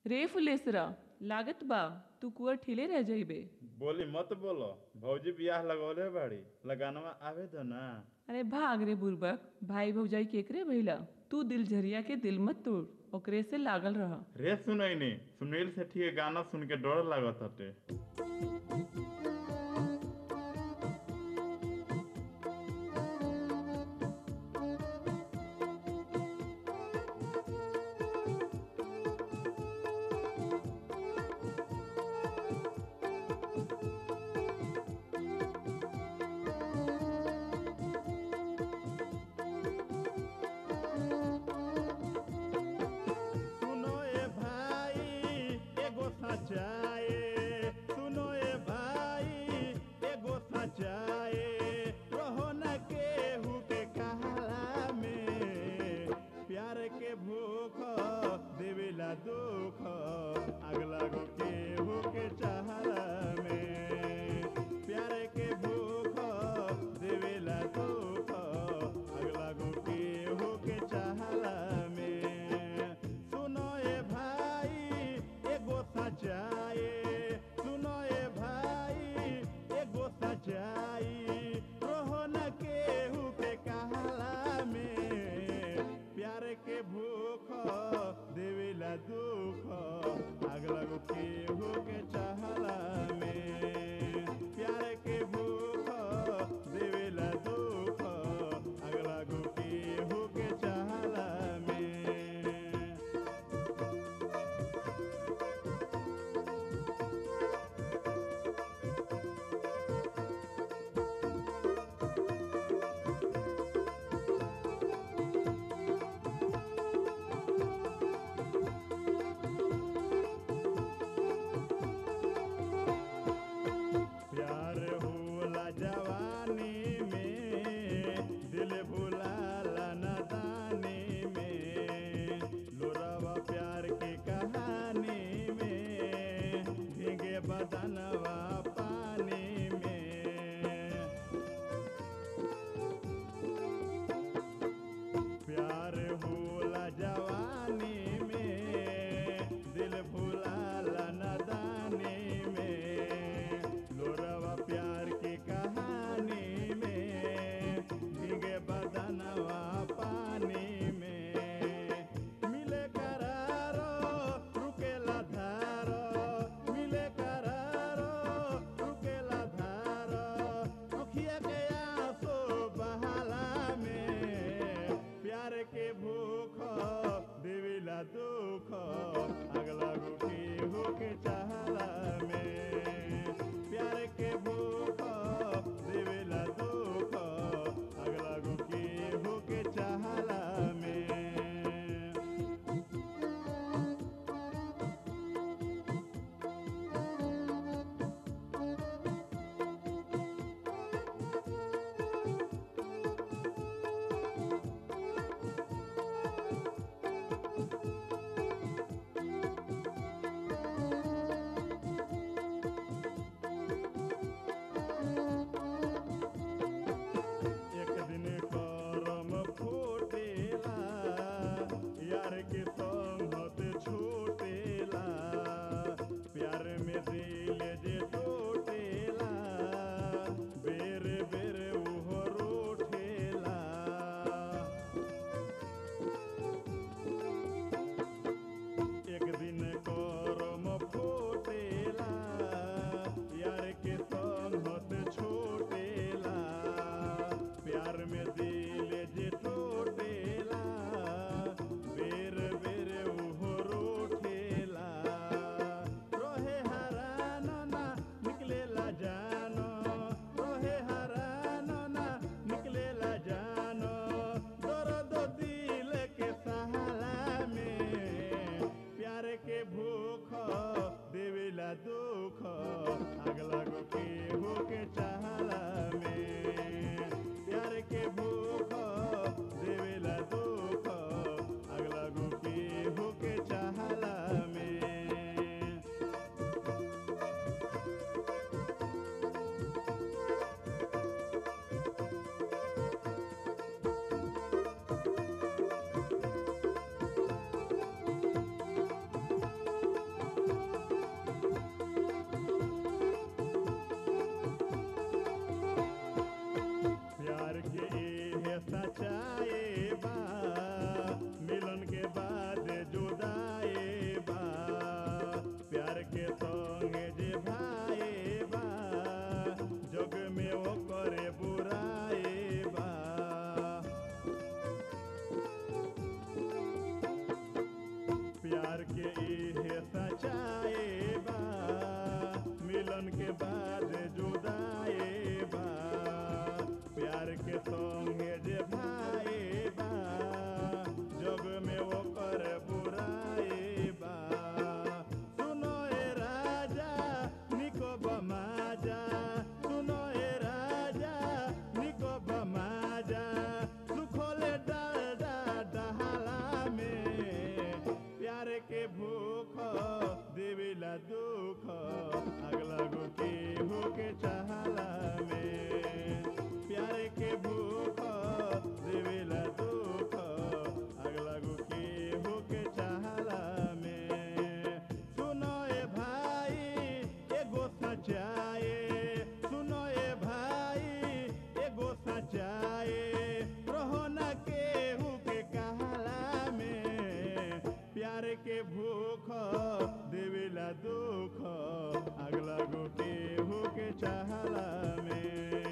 रे फुलेसरा लागत बा तू कुआ ठिले रह जाइबे बोली मत बोलो भौजी बियाह लगौले बाड़ी लगानवा आवे दो ना अरे भाग रे बुरबक भाई भौजाई केकरे भइला तू दिल झरिया के दिल मत तोड़ ओकरे से लागल रह रे सुनैनी सुनील सेठी के गाना सुन के डर लागत हटे सुनो ए भाई एगो सचाए सुनो ए भाई एगो सचाए रहो न केहू के कहला में प्यार के भूख देवेला दुख अगला गो केहू के चाहला में प्यार के भूख देवेला दुख अगला गो केहू के चाहला में सुनो ए भाई एगो सचाए सुनो ए भाई एगो सचाई रहो न केहू के कहला में प्यार के भूख देवेला दुख अगला गो केहू के चाहला में प्यार के भूख देवेला दुख अगला गो केहू के चाहला में प्यार के इहे सचाए बा मिलन के बाद जुदाए बा प्यार के संगे जे भाए बा जग में ओकर बुराए बा सुनो ए राजा निको बमाजा सुनो ए राजा निको बमाजा सुखोले डाल डहाला में प्यार के भूख देवेला दुख अगला गो के होके चाहला में प्यार के भूख देवेला दुख अगला गो के होके चाहला में सुनो ए भाई एगो सचाए सुनो ए भाई एगो सचाए रहो न केहू के कहला में प्यार के भूख देवेला दुख अगला गो केहू के चाहला में